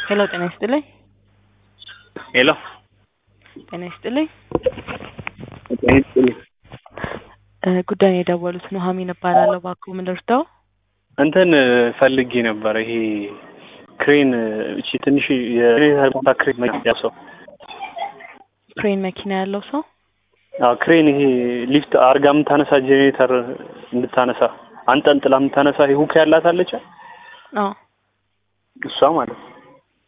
ሄሎ ጤና ይስጥልኝ። ሄሎ ጤና ይስጥልኝ። ጤና ይስጥልኝ። እ ጉዳዩን የደወሉት ኑሐሚን እባላለሁ። እባክዎ ምን ልርዳው? እንትን ፈልጌ ነበረ ይሄ ክሬን እቺ ትንሽ የሬታ ቦታ ክሬን መኪና ሰው ክሬን መኪና ያለው ሰው አዎ ክሬን ይሄ ሊፍት አርጋ የምታነሳ ጄኔሬተር እንድታነሳ አንጠልጥላ የምታነሳ ይሄ ሁክ ያላት አለች አዎ እሷ ማለት ነው።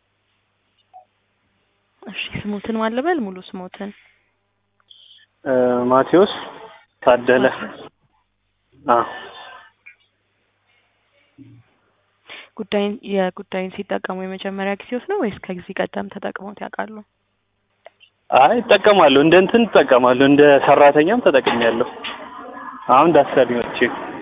እሺ ስሙትን ማን ልበል? ሙሉ ስሙትን እ ማቴዎስ ታደለ አዎ ጉዳይን የጉዳይን ሲጠቀሙ የመጀመሪያ ጊዜዎት ነው ወይስ ከዚህ ቀደም ተጠቅመውት ያውቃሉ? አይ እጠቀማለሁ እንደ እንትን እጠቀማለሁ እንደ ሰራተኛም ተጠቅሜያለሁ። አሁን ዳሰሪ መጥቼ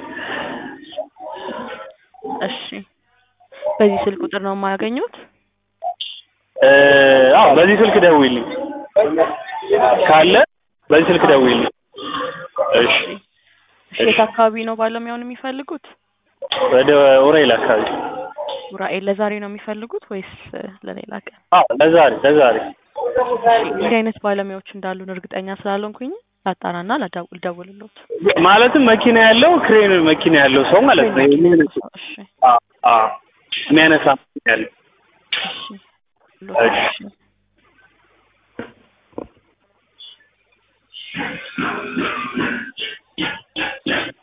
እሺ በዚህ ስልክ ቁጥር ነው የማያገኙት? እ አዎ በዚህ ስልክ ደውይልኝ ካለ በዚህ ስልክ ደውይልኝ። እሺ እሺ የት አካባቢ ነው ባለሙያውን የሚፈልጉት? ወደ ኡራኤል አካባቢ ኡራኤል ለዛሬ ነው የሚፈልጉት ወይስ እ ለሌላ ቀን? አዎ ለዛሬ ለዛሬ እንዲህ አይነት ባለሙያዎች እንዳሉን እርግጠኛ ስላልሆንኩኝ ላጣራና ላዳው- ልደውልልዎት። ማለትም መኪና ያለው ክሬን መኪና ያለው ሰው ማለት ነው። የሚያነሳ እሺ አዎ አዎ የሚያነሳ መኪና ያለው እሺ እሺ። እሺ